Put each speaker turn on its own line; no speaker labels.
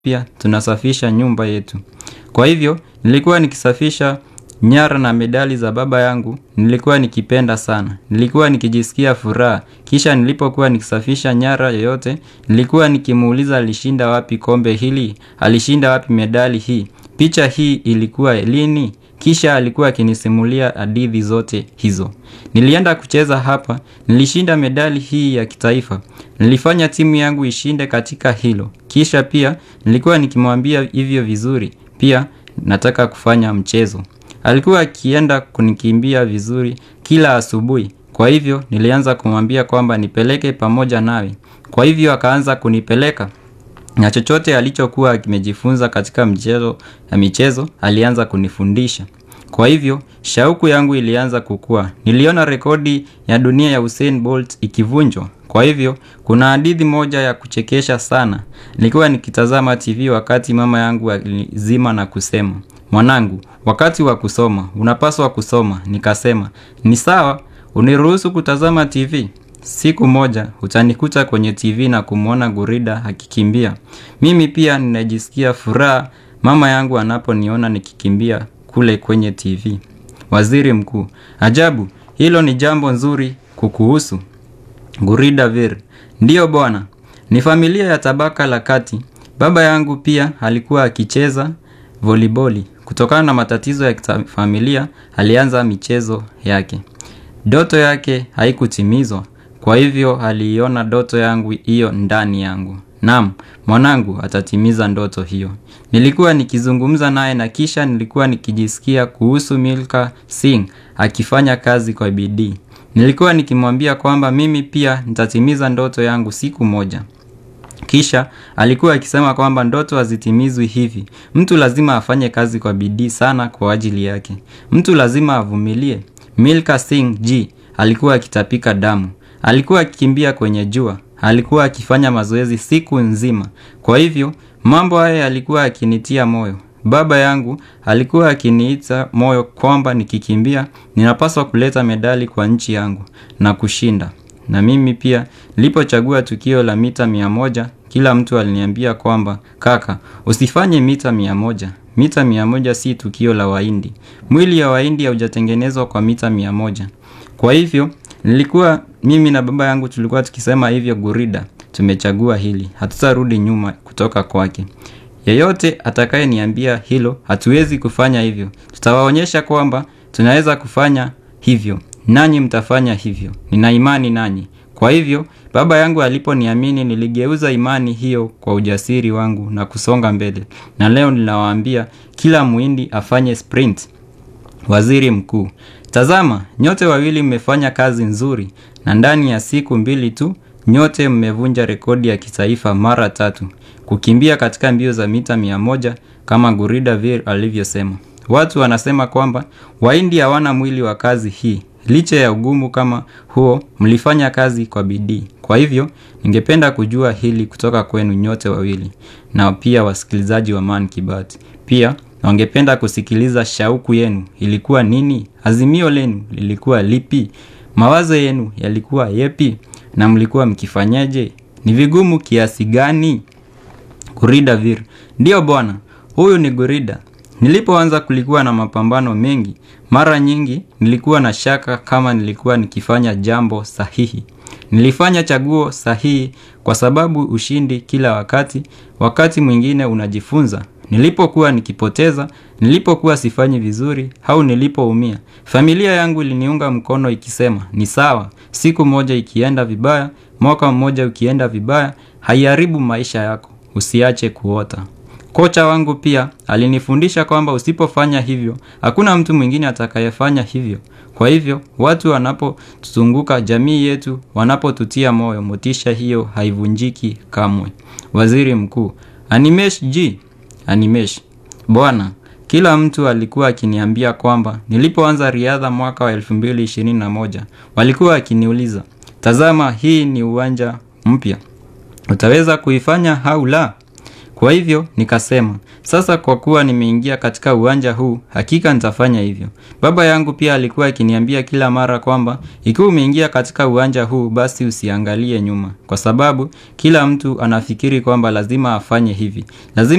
pia tunasafisha nyumba yetu. Kwa hivyo, nilikuwa nikisafisha nyara na medali za baba yangu, nilikuwa nikipenda sana. Nilikuwa nikijisikia furaha. Kisha nilipokuwa nikisafisha nyara yoyote, nilikuwa nikimuuliza alishinda wapi kombe hili, alishinda wapi medali hii. Picha hii ilikuwa lini? Kisha alikuwa akinisimulia hadithi zote hizo. Nilienda kucheza hapa, nilishinda medali hii ya kitaifa. Nilifanya timu yangu ishinde katika hilo. Kisha pia nilikuwa nikimwambia hivyo vizuri. Pia nataka kufanya mchezo. Alikuwa akienda kunikimbia vizuri kila asubuhi. Kwa hivyo nilianza kumwambia kwamba nipeleke pamoja nawe. Kwa hivyo akaanza kunipeleka. Na chochote alichokuwa kimejifunza katika mchezo ya michezo alianza kunifundisha. Kwa hivyo, shauku yangu ilianza kukua. Niliona rekodi ya dunia ya Usain Bolt ikivunjwa. Kwa hivyo, kuna hadithi moja ya kuchekesha sana. Nilikuwa nikitazama TV wakati mama yangu alizima na kusema. Mwanangu, wakati wa kusoma, unapaswa kusoma. Nikasema, ni sawa, uniruhusu kutazama TV. Siku moja, utanikuta kwenye TV na kumwona gurida akikimbia. Mimi pia ninajisikia furaha mama yangu anaponiona nikikimbia kule kwenye TV. Waziri mkuu, ajabu, hilo ni jambo nzuri kukuhusu. Gurida Vir, ndiyo bwana, ni familia ya tabaka la kati. Baba yangu pia alikuwa akicheza voliboli. Kutokana na matatizo ya familia, alianza michezo yake. Doto yake haikutimizwa. Kwa hivyo aliiona ndoto yangu hiyo ndani yangu. Naam, mwanangu atatimiza ndoto hiyo. Nilikuwa nikizungumza naye na kisha nilikuwa nikijisikia kuhusu Milka Singh akifanya kazi kwa bidii. Nilikuwa nikimwambia kwamba mimi pia nitatimiza ndoto yangu siku moja. Kisha alikuwa akisema kwamba ndoto hazitimizwi hivi. Mtu lazima afanye kazi kwa bidii sana kwa ajili yake. Mtu lazima avumilie. Milka Singh G alikuwa akitapika damu. Alikuwa akikimbia kwenye jua. Alikuwa akifanya mazoezi siku nzima. Kwa hivyo, mambo haya yalikuwa yakinitia moyo. Baba yangu alikuwa akiniita moyo kwamba nikikimbia, ninapaswa kuleta medali kwa nchi yangu na kushinda. Na mimi pia, nilipochagua tukio la mita mia moja, kila mtu aliniambia kwamba, kaka, usifanye mita mia moja. Mita mia moja si tukio la wahindi. Mwili ya wahindi haujatengenezwa kwa mita mia moja. Kwa hivyo, nilikuwa mimi na baba yangu tulikuwa tukisema hivyo gurida, tumechagua hili, hatutarudi nyuma kutoka kwake. Yeyote atakayeniambia hilo, hatuwezi kufanya hivyo. Tutawaonyesha kwamba, tunaweza kufanya hivyo. Nanyi mtafanya hivyo. Nina imani nanyi. Kwa hivyo, baba yangu aliponiamini niligeuza imani hiyo kwa ujasiri wangu na kusonga mbele. Na leo ninawaambia kila muhindi afanye sprint. Waziri mkuu, tazama, nyote wawili mmefanya kazi nzuri na ndani ya siku mbili tu, nyote mmevunja rekodi ya kitaifa mara tatu. Kukimbia katika mbio za mita mia moja kama Gurida Vir alivyosema. Watu wanasema kwamba wahindi hawana mwili wa kazi hii. Licha ya ugumu kama huo, mlifanya kazi kwa bidii. Kwa hivyo, ningependa kujua hili kutoka kwenu nyote wawili na pia wasikilizaji wa Man Kibati. Pia, wangependa kusikiliza shauku yenu ilikuwa nini? Azimio lenu lilikuwa lipi? Mawazo yenu yalikuwa yepi? Na mlikuwa mkifanyaje? Ni vigumu kiasi gani? Gurida Vir, ndiyo bwana, huyu ni Gurida. Nilipoanza kulikuwa na mapambano mengi. Mara nyingi nilikuwa na shaka kama nilikuwa nikifanya jambo sahihi. Nilifanya chaguo sahihi kwa sababu ushindi kila wakati, wakati mwingine unajifunza. Nilipokuwa nikipoteza, nilipokuwa sifanyi vizuri, au nilipoumia. Familia yangu iliniunga mkono ikisema, ni sawa, siku moja ikienda vibaya, mwaka mmoja ukienda vibaya, haiharibu maisha yako, usiache kuota. Kocha wangu pia alinifundisha kwamba usipofanya hivyo, hakuna mtu mwingine atakayefanya hivyo. Kwa hivyo, watu wanapotuzunguka jamii yetu, wanapotutia moyo, motisha hiyo haivunjiki kamwe. Waziri mkuu, Animesh G, Animesh. Bwana, kila mtu alikuwa akiniambia kwamba nilipoanza riadha mwaka wa 2021, walikuwa akiniuliza, "Tazama hii ni uwanja mpya. Utaweza kuifanya au la?" Kwa hivyo nikasema, sasa kwa kuwa nimeingia katika uwanja huu, hakika nitafanya hivyo. Baba yangu pia alikuwa akiniambia kila mara kwamba ikiwa umeingia katika uwanja huu basi usiangalie nyuma, kwa sababu kila mtu anafikiri kwamba lazima afanye hivi. Lazima